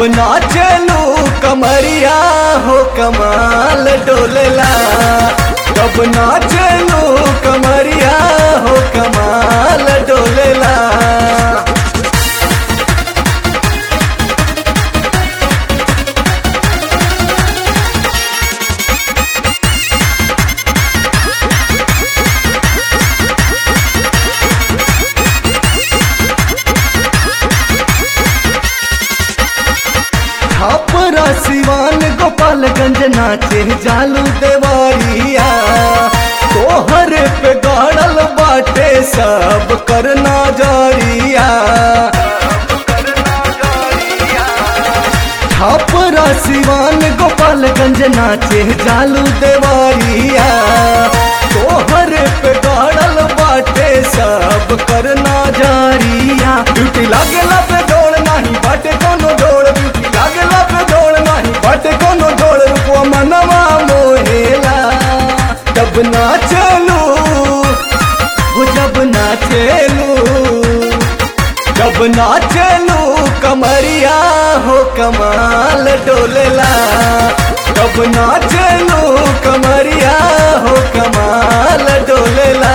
नाचलू कमरिया हो कमाल डोलेला कब नाचलू कमरिया हो कमाल डोलेला छापरा सिवान गोपालगंज नाचे जालू देवारिया तोहर पे गाड़ल बाटे सब करना जारिया छापरा सिवान गोपालगंज नाचे जालू देवारिया तोहर पे गाड़ल बाटे सब करना जारिया ड्यूटी लागेला पे दौड़ नाही बाटे कोनो जोड़ ड्यूटी लागेला पे दौड़ नाही बाटे कोनो जोड़ रुपवा मनवा मोहेला जब ना चलू वो जब ना चलू जब नाचलू कमरिया हो कमाल डोलेला जब नाचलू कमरिया हो कमाल डोलेला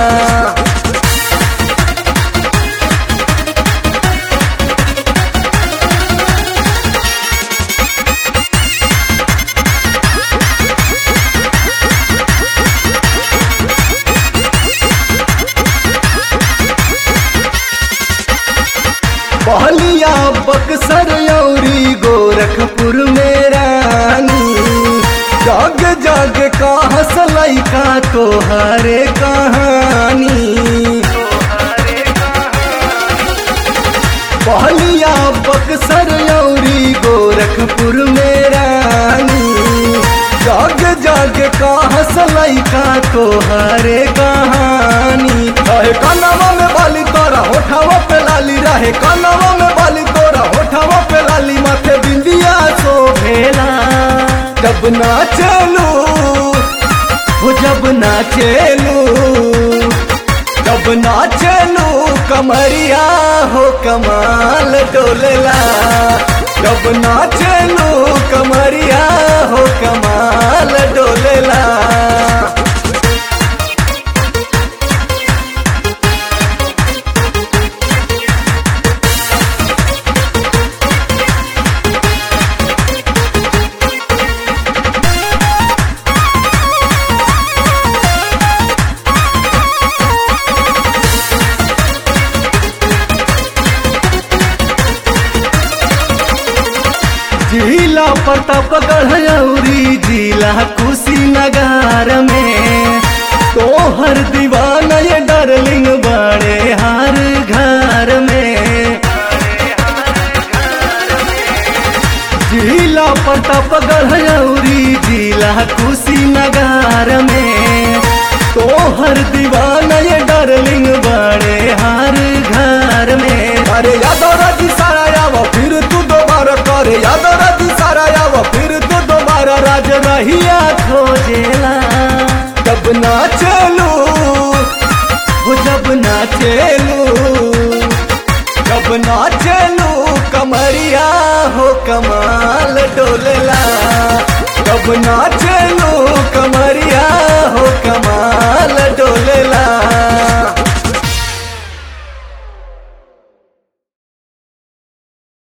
बहलिया बक्सर औरी गोरखपुर में रानी जग जग का हसलई का तोहरे कहानी बहलिया बक्सर औरी गोरखपुर में रानी जग जग का हसलई का तोहरे कहानी रहे कनवा में बाली तोरा होठावा पे लाली रहे कनवा में बाली तोरा होठावा पे लाली माथे बिंदिया सो भेला जब ना चलू वो जब ना चलू जब नाचलू कमरिया हो कमाल डोलेला जब नाचलू कमरिया हो कमाल डोलेला जिला प्रतापगढ़ औरी जिला कुशीनगर में तोहर दीवाना ये डार्लिंग बड़े हर घर में जिला प्रतापगढ़ औरी जिला कुशीनगर में तोहर दीवाना ये डार्लिंग बड़े हर घर में अरे यादव राजी सारा आवा फिर तू दोबारा करे यादव राजी सारा आवा फिर तू दोबारा राज रहिया खोजेला जब ना चलू वो जब ना चलू जब ना चलू कमरिया हो कमाल डोलेला जब ना चलू